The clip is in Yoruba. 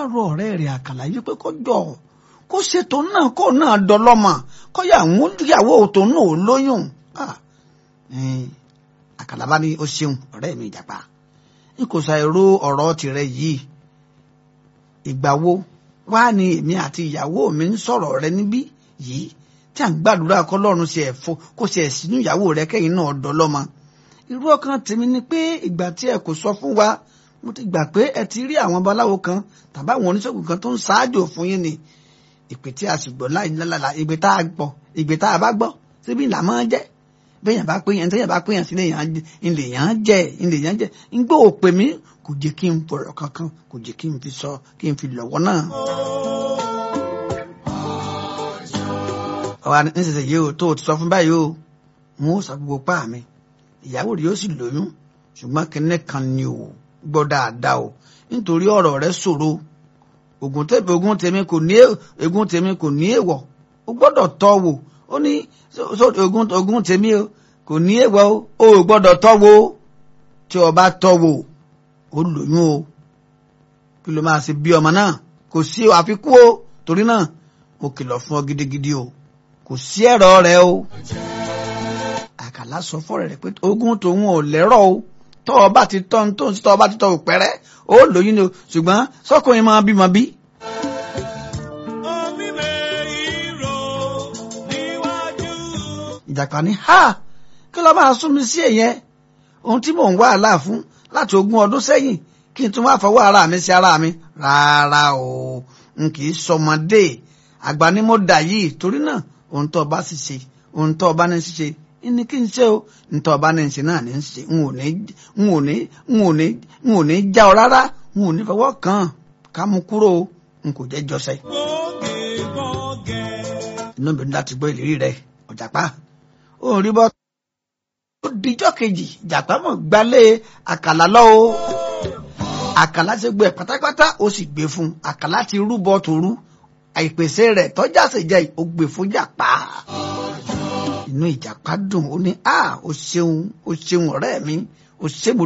rọ ọ̀rẹ́ rẹ̀ àkàlà yìí pé kó jọ kó ṣètò náà kó náà dọlọ́mọ kó yà mú ìyàwó tó náà ó lóyún àkàlà bá ní ó ṣeun ọ̀rẹ́ mi ìjàpá n kò ṣàìró ọ̀rọ̀ tirẹ̀ yìí ìgbà wo wá ní èmi àti ìyàwó mi ń sọ̀rọ̀ rẹ níbí yìí tí à ń gbàdúrà kọ́lọ́run ṣe ẹ̀fọ́ kó ṣe ẹ̀sìnú ìyàwó rẹ kẹ́yìn náà dọlọ́mọ irú ọkàn tèmi ni pé ìgbà tí ẹ kò sọ fún wa mo ti gbà pé ẹ ti rí àwọn babaláwo kan tàbí àwọn oníṣègùn kan tó ń ṣáájò fún yín ni ìpè tí a sì gbọ́ láì lálàlà ìgbè tá a gbọ́ ìgbè tá a bá gbọ́ síbi ìlà máa ń jẹ́ bẹ́yàn bá péyàn tẹ́yàn bá péyàn sí ilé yàn án jẹ́ ilé yàn án jẹ́ ń gbọ́ òpè mí kò jẹ́ kí n fọ̀rọ̀ kankan kò jẹ́ kí n fi sọ kí n fi lọ́wọ́ náà. ọ̀wá nísinsìnyí o tó o ti sọ fún báyìí o n ó sọ gbogbo pa mi ìyàwó rẹ̀ yóò sì lóyún ṣùgbọ́n kinní kan ni o gbọ́ dáadáa o nítorí ọ̀rọ̀ rẹ̀ ṣòro ogun tèmi ogun tèmi kò ní ogun tèmi kò ní èèwọ̀ o gbọ́dọ̀ tọ́ wò ó ní ogun ogun tèmi o kò ní èèwọ̀ o ò gbọ́dọ̀ tọ́ wò tí o bá tọ́ wò ó lóyún o kí ló máa ṣe bí ọmọ náà kò sí àfikún o torí náà mo kìlọ̀ fún ọ gidigidi o kò sí ẹ̀rọ rẹ o àkàlà sọ fọ́rẹ̀ rẹ̀ pé ogun tòun ò lẹ́rọ̀ o tọ́ ọ bá ti tọ́ ń tó ń tọ́ ọ bá ti tọ́ òpẹ́rẹ́ ó lóyún ni o ṣùgbọ́n sọ́kùnrin máa bímọ bí. ìjàpá ní ha kí ló máa sún mi sí èyẹn ohun tí mò ń wá àlá fún láti ogún ọdún sẹ́yìn kí n tún wá fọwọ́ ara mi sí ara mi rárá o n kì í sọmọdé àgbà ni mo dà yìí torí náà ohun tó o bá sì ṣe ohun tó o bá ní ṣe ní kí n ṣe o ntọ́ ọba ní ṣe náà ní ṣe n ò ní n ò ní n ò ní n ò ní já ọ rárá n ò ní fọwọ́ kàn ká mú kúrò n kò jẹ́ jọ́sẹ̀. inú mi láti gbọ́ ìlérí rẹ ọ̀jàpá ó rí bọ́ ó dijọ́ kejì jàpá mọ̀ gbálẹ̀ àkàlà lọ o àkàlà ti gbẹ pátápátá ó sì gbé fún àkàlà ti rúbọ tòru àìpèsè rẹ̀ tọ́jà sì jẹ́ ó gbé fún jàpá inú ìjàpá dùn ó ní a ó ṣeun ó ṣeun ọ̀rẹ́ mi ó ṣe mo